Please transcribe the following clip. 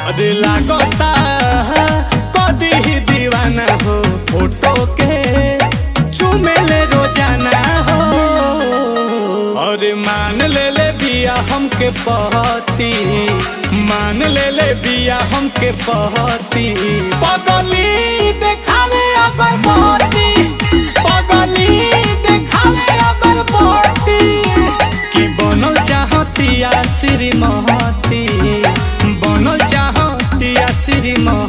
अरे लागता कदी ही दीवाना हो फोटो के चुमेले रोजाना हो अरे मान ले ले बिया हमके पहती मान ले ले बिया हमके पहती पगली देखावे अगर बहती पगली देखावे अगर बहती कि बनल चाहतिया श्रीमती बनल चाहतिया श्रीमती